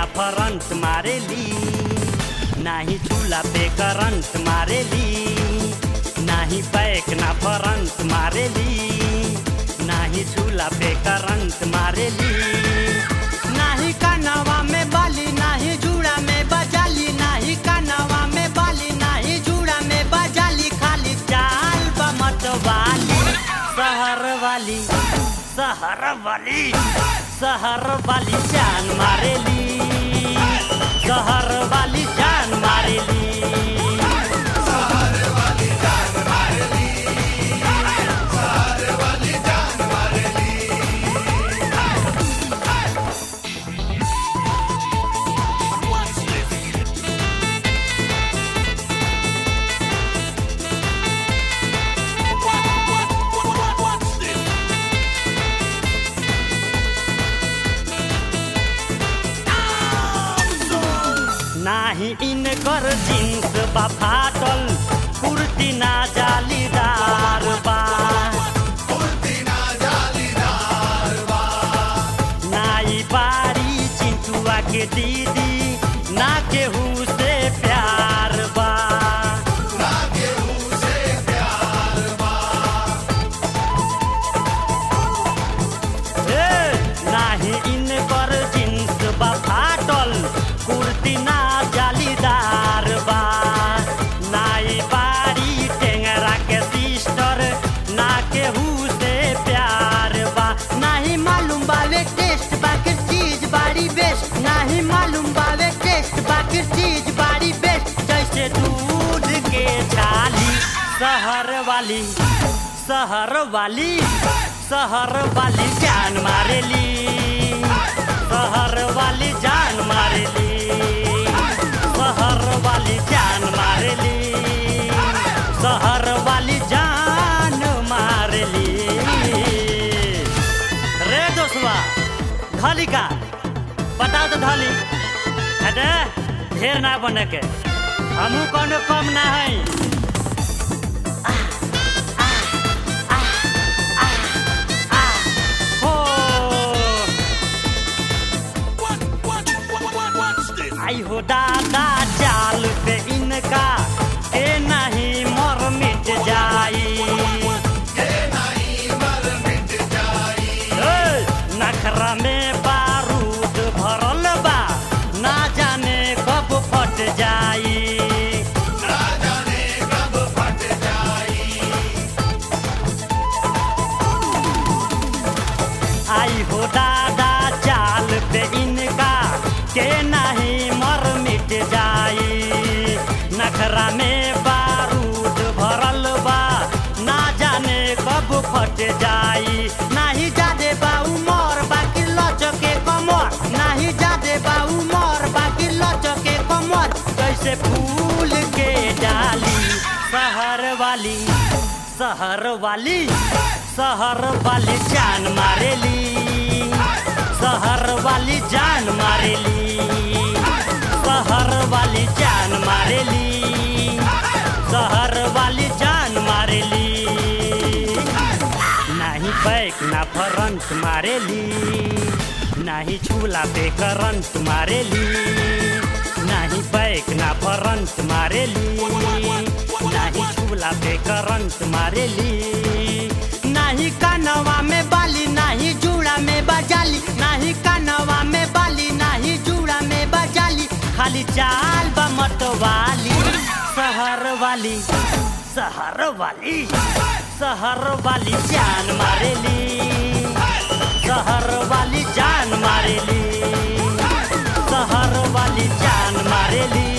ना फरंट मारेली नाही चूल्हा पे करंट मारेली नाही बैक ना फरंट मारेली नाही चूल्हा पे करंट मारेली नाही कानवा में बाली नाही जूड़ा में बजाली नाही कानवा में बाली नाही जूड़ा में बजाली खाली चाल बमत वाली शहर वाली शहर वाली शहर वाली जान मारेली शहर वाली जान मारेली नाही इनकर जींस बा फाटल कुर्ती ना जालीदार बा नाई बारी चिंटुआ के दीदी ना केहू से प्यार बा हे, नाही इनकर जींस बा फाटल कुर्ती ना जालीदार बा नाई बारी टेंगरा के सिस्टर ना केहू से प्यार बा नाही मालूम बावे टेस्ट बाकी चीज बारी बेस्ट नाही मालूम बावे टेस्ट बाकी चीज बारी बेस्ट जैसे दूध के छाली शहर वाली शहर वाली शहर वाली जान मारेली शहर वाली जान मारेली शहर वाली जान मारेली शहर वाली जान मारेली रे दोस्तवा धली का बताओ तो धली अरे ढेर ना बने के हमू कोनो कम ना है हो आई हो दादा चाल पे इनका के नहीं मर मिट जाई ए, नखरा में बारूद भरल बा ना जाने कब फट जाई आई हो दादा चाल पे इनका के नहीं मर मिट जाई नखरा में बारूद भरल बा ना जाने कब फट जाई नाही जादे बा उमर बाकी लचके कमर नाही जादे बा उमर बाकी लचके कमर कैसे फूल के डाली शहर वाली शहर वाली शहर वाली जान मारेली शहर वाली जान मारेली शहर वाली जान मारेली शहर वाली जान मारेली नाही बैक ना फरंट मारेली नाही चूल्हा पे करंट मारेली नाही बैक ना फरंट मारेली नाही चूल्हा पे करंट मारेली नाही कानवा में बाली नाही जूड़ा में बजाली नाही कानवा में बाली नाही जूड़ा में बजाली खाली चाल बमत वाली शहर वाली शहर वाली शहर वाली जान मारेली शहर वाली जान मारेली शहर वाली जान मारेली